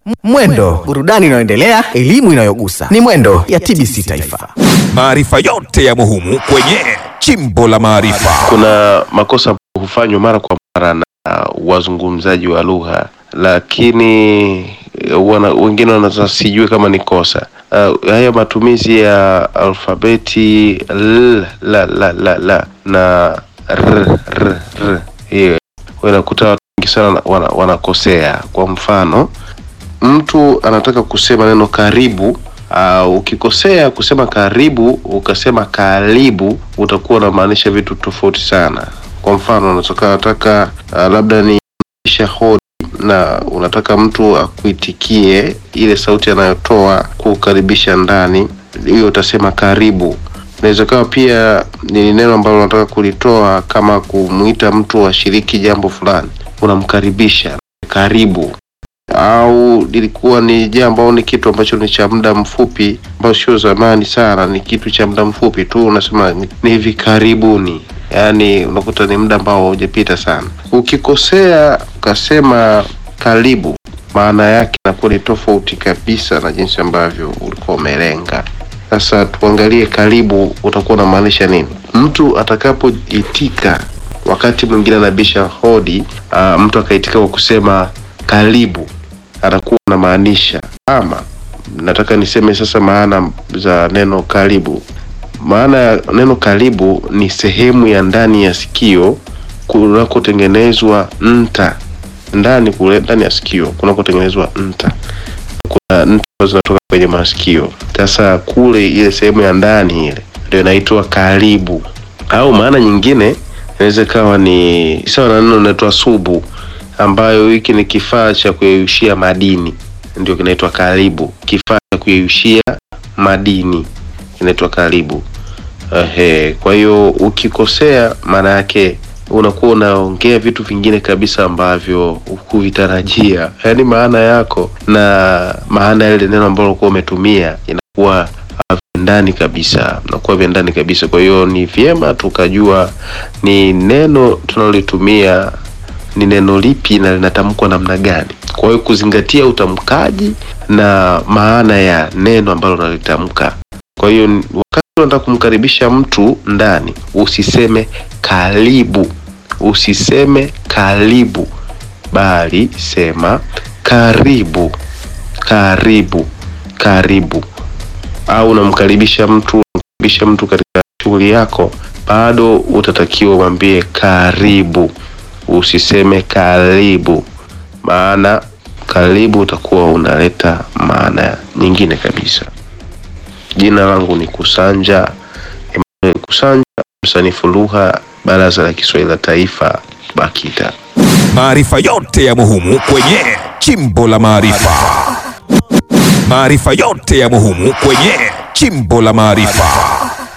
Mwendo, burudani inayoendelea, elimu inayogusa. Ni Mwendo ya TBC Taifa. Maarifa yote yamo humu kwenye Chimbo la Maarifa. Kuna makosa ambayo hufanywa mara kwa mara na wazungumzaji wa lugha, lakini eh, wana, wengine wanaweza sijue kama ni kosa. Uh, haya matumizi ya alfabeti l, la, la, la, la na r, r, r. Hiyo unakuta watu wengi sana wana, wanakosea. Kwa mfano mtu anataka kusema neno karibu Uh, ukikosea kusema karibu ukasema karibu utakuwa unamaanisha vitu tofauti sana. Kwa mfano unataka nataka uh, labda ni isha hodi na unataka mtu akuitikie ile sauti anayotoa kukaribisha ndani, hiyo utasema karibu. Inaweza kawa pia ni neno ambalo unataka kulitoa kama kumwita mtu ashiriki jambo fulani, unamkaribisha karibu au lilikuwa ni jambo au ni kitu ambacho ni cha muda mfupi, ambayo sio zamani sana, ni kitu cha muda mfupi tu, unasema ni ni hivi karibuni, yaani unakuta ni muda ambao haujapita sana. Ukikosea ukasema karibu, maana yake inakuwa ni tofauti kabisa na jinsi ambavyo ulikuwa umelenga. Sasa tuangalie karibu, utakuwa unamaanisha nini? Mtu atakapoitika wakati mwingine anabisha hodi, uh, mtu akaitika kwa kusema karibu anakuwa anamaanisha ama, nataka niseme sasa maana za neno karibu. Maana ya neno karibu ni sehemu ya ndani ya sikio kunakotengenezwa nta, ndani kule ndani ya sikio kunakotengenezwa nta. Kuna nta ambazo zinatoka kwenye masikio. Sasa kule ile sehemu ya ndani ile ndio inaitwa karibu, au maana nyingine inaweza ikawa ni sawa na neno linaloitwa subu ambayo hiki ni kifaa cha kuyeyushia madini, ndio kinaitwa karibu. Kifaa cha kuyeyushia madini kinaitwa karibu. Ehe, kwa hiyo ukikosea, maana yake unakuwa unaongea vitu vingine kabisa ambavyo hukuvitarajia, yaani maana yako na maana ya ile neno ambalo ulikuwa umetumia inakuwa ndani kabisa, nakuwa vya ndani kabisa. Kwa hiyo ni vyema tukajua ni neno tunalolitumia ni neno lipi na linatamkwa namna gani. Kwa hiyo kuzingatia utamkaji na maana ya neno ambalo unalitamka. Kwa hiyo wakati unataka kumkaribisha mtu ndani, usiseme karibu, usiseme karibu, bali sema karibu, karibu, karibu. Au unamkaribisha mtu, unamkaribisha mtu katika shughuli yako, bado utatakiwa umwambie karibu usiseme karibu, maana karibu utakuwa unaleta maana nyingine kabisa. Jina langu ni Kusanja Emmanuel Kusanja, msanifu lugha, Baraza la Kiswahili la Taifa, BAKITA. Maarifa yote yamo humu kwenye Chimbo la Maarifa. Maarifa yote yamo humu kwenye Chimbo la Maarifa.